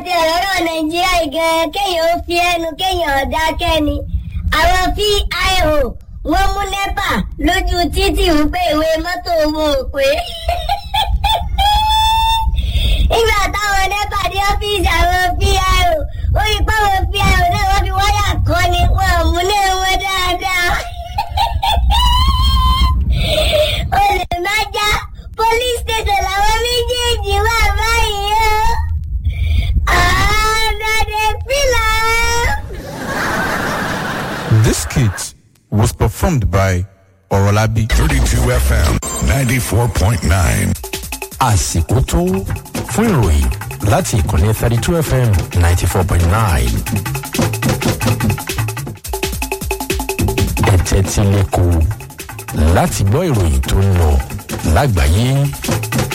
ti ọ̀rọ̀ nàìjíríà gan kéèyàn ó fi ẹnu kéèyàn dákẹ́ ni àwọn pio wọ́n mú nẹ́pà lójú títì wípé ìwé mọ́tò wọn ò pé nígbà táwọn nẹ́pà dé ọ́fíìsì àwọn pio ó rí páwọn pio náà wọ́n fi wáyà kọ́ ni wọn ò mú náà wọn dáadáa olè má já police station làwọn méjèèjì wà báyìí o. àádọ́dẹ fìlà. This skit was performed by Orolabi. 32 FM 94.9. àsìkò tó fún ìròyìn láti ìkànnì thirty two fm ninety four point nine. ẹ̀tẹ̀ tí lè kó láti gbọ́ ìròyìn tó ń lọ lágbàáyé